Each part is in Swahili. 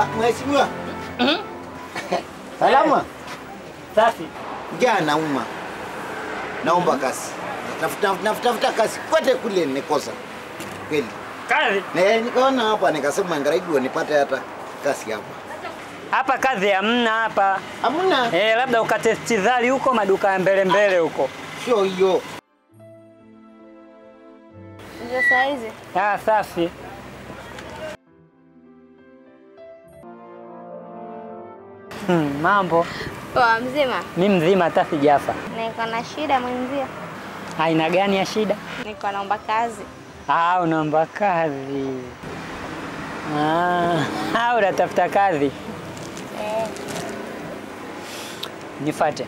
Ah, Mheshimiwa. Salama. Safi. Njaa nauma. Naomba kazi. Tafuta tafuta tafuta kazi kote kule nikosa. Kweli. Kazi Na nikaona hapa nikasema ngaraidi nipate hata kazi hapa. hapa kazi hamna hapa. Hamna. Eh, labda ukatesti dhali huko maduka ya mbele mbele huko. Sio hiyo. Ndio saa hizi. Ah, safi. Hmm, mambo Poa mzima. mi mzima hata sijafa. Niko na shida mwenzio. Aina gani ya shida? Niko naomba kazi. Ah, unaomba kazi. Ah, ah, unatafuta kazi. Eh, Nifate.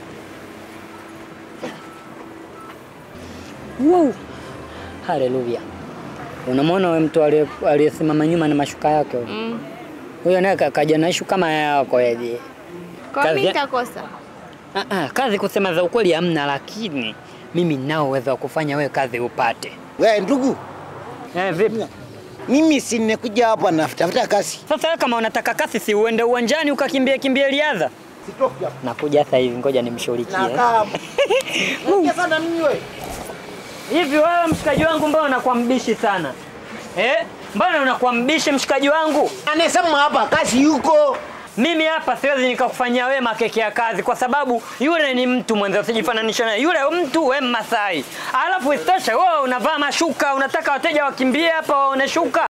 Wow. Haleluya. Unamwona wewe mtu aliye- aliyesimama nyuma na mashuka yake huyo? mm. Huyo naye ka- kaja na ishu kama yako yaje. Kwa Kazi mimi ya- nitakosa. Ah, ah, kazi kusema za ukweli hamna, lakini mimi ninao uwezo wa kufanya wewe kazi upate. We ndugu, Eh, vipi? mimi si nimekuja hapa natafuta kazi. Sasa wewe kama unataka kasi, si uende uwanjani ukakimbia kimbia riadha? Sitoki hapa. Nakuja sasa hivi, ngoja nimshughulikie. Nakaa hapa. Nakia sana mimi wewe. Hivi wewe mshikaji wangu, mbona unakuwa mbishi sana eh? Mbona unakuwa mbishi mshikaji wangu? Anasema hapa kazi yuko. Mimi hapa siwezi nikakufanyia wewe makeke ya kazi, kwa sababu yule ni mtu mwenza, usijifananisha naye. Yule mtu we Masai, alafu isitoshe wewe unavaa mashuka, unataka wateja wakimbie hapa waone shuka.